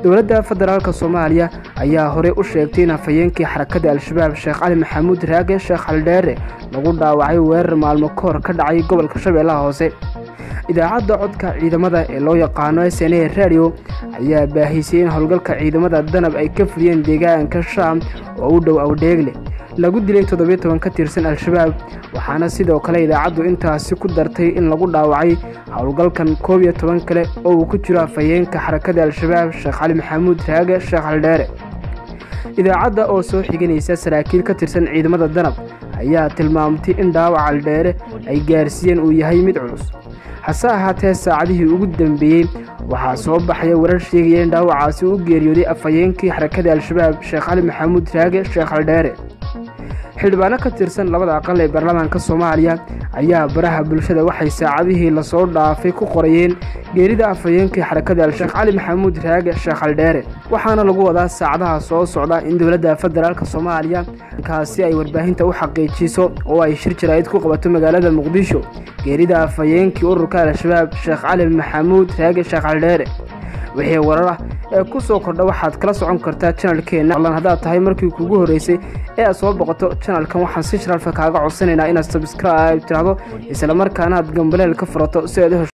dowladda federaalk soomaaliya ayaa horey u sheegtay in hafayeenkii xarakada al-shabaab sheekh cali maxamuud raage sheekh caldheere lagu dhaawacay weerar maalmo ka hor ka dhacay gobolka shabeellaha hoose idaacadda codka ciidamada ee loo yaqaano s n a radio ayaa baahisay in howlgalka ciidamada danab ay ka fuliyeen deegaanka shaam oo u dhow awdheegle lagu dilay toddobiyo toban ka tirsan al-shabaab waxaana sidoo kale idaacaddu intaasi ku dartay in lagu dhaawacay howlgalkan koob iyo toban kale oo uu ku jiro hafayeenka xarakada al-shabaab sheekh cali maxamuud raage sheekh caldheere idaacadda oo soo xiganaysa saraakiil ka tirsan ciidamada danab ayaa tilmaamtay in dhaawac caldheere ay gaarsiiyeen uu yahay mid culus hase ahaatee saacadihii ugu dambeeyey waxaa soo baxaya warar sheegaya in dhaawacaasi u geeriyooday afhayeenkii xarakada al-shabaab sheekh cali maxamuud raage sheekh caldheere xildhibaano ka tirsan labada aqal ee baarlamaanka soomaaliya ayaa baraha bulshada waxay saacadihii lasoo dhaafay ku qorayeen geerida afhayeenkii xarakada al-sheekh cali maxamuud raage sheekh caldheere waxaana lagu wadaa saacadaha soo socda in dowladda federaalk soomaaliya kaasi ay warbaahinta u xaqiijiso oo ay shir jaraa'id ku qabato magaalada muqdisho geerida afhayeenkii ururka al-shabaab sheekh cali maxamuud raage sheekh caldheere wixii warar ah ee ku soo kordha waxaad kala socon kartaa janalkeenna allan haddaad tahay markii kugu horreysay ee aad soo boqoto janalkan waxaan si sharalfa kaaga codsanaynaa inaad sabskraibe tiraahdo islamarkaana aad gambaleel ka furato si aad u hesho